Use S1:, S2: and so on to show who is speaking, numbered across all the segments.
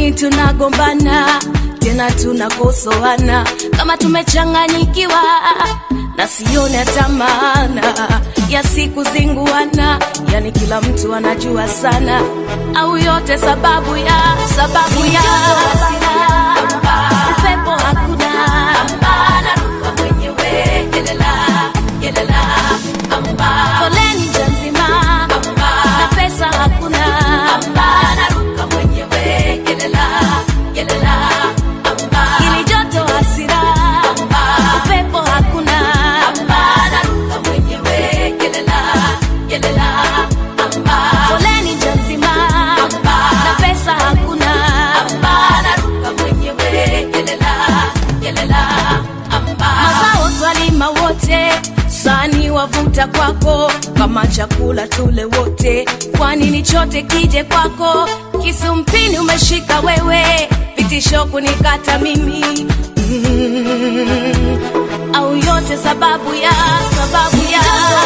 S1: nini tunagombana tena tunakosoana kama tumechanganyikiwa na sione hata maana ya siku zinguana yani kila mtu anajua sana au yote sababu ya sababu ya upepo hakuna naruka mwenyewe yelela yelela foleni nja nzima na pesa hakuna naruka mwenyewe yelela yelela ili joto hasira upepo hakuna naruka mwenyewe yelela yelela foleni nja nzima na pesa hakuna naruka mwenyewe yelela yelela mazao twalima wote sani wavuta kwako kama chakula tule wote kwani ni chote kije kwako kisumpini umeshika wewe vitisho kunikata mimi mm, au yote sababu ya sababu ya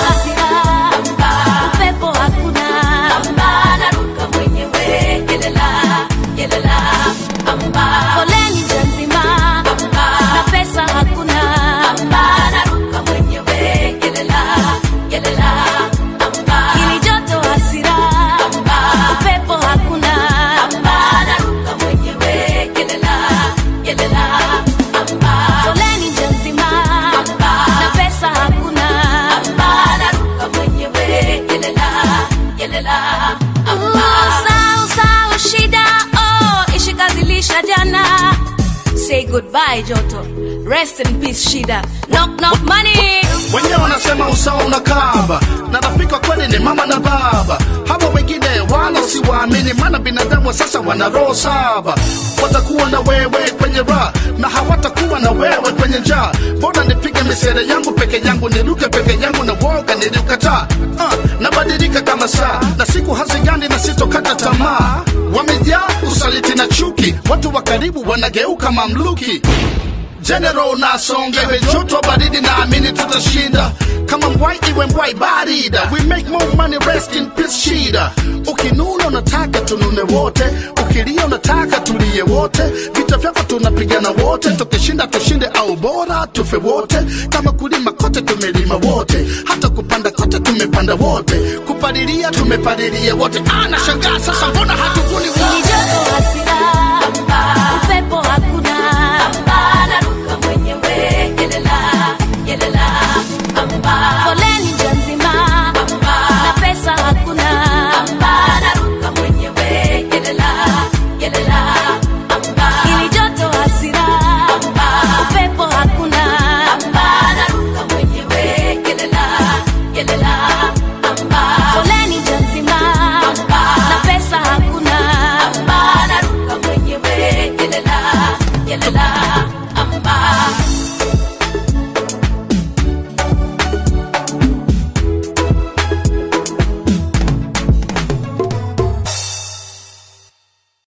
S1: upepo hakuna naruka mwenyewe yelela yelela foleni nja nzima na pesa hakuna naruka mwenyewe yelela yelela ili joto hasira upepo hakuna naruka mwenyewe yelela yelela foleni nja nzima na pesa hakuna naruka mwenyewe yelela yelela sau sau shida oh ishikazilisha jana say goodbye joto rest in peace shida knock knock money
S2: wenyewe wanasema usawa unakaba na rafiki wa kweli ni mama na baba hawa wengine wala siwaamini maana binadamu wa sasa wana roho saba watakuwa na wewe kwenye raha na hawatakuwa na wewe kwenye njaa mbona nipige misere yangu peke yangu niruke peke yangu na woga niliukataa uh, nabadilika kama saa na siku hazigani na sitokata tamaa wamejaa usaliti na chuki watu wa karibu wanageuka mamluki General nasonga iwe joto baridi naamini tutashinda kama mbwai iwe mbwai barida we make more money rest in peace shida ukinuna unataka tunune wote ukilia unataka tulie wote vita vyako tunapigana wote tukishinda tushinde au bora tufe wote kama kulima kote tumelima wote hata kupanda kote tumepanda wote kupalilia tumepalilia wote anashangaa sasa mbona hatuvuni
S1: ili
S2: wote
S1: joto hasira upepo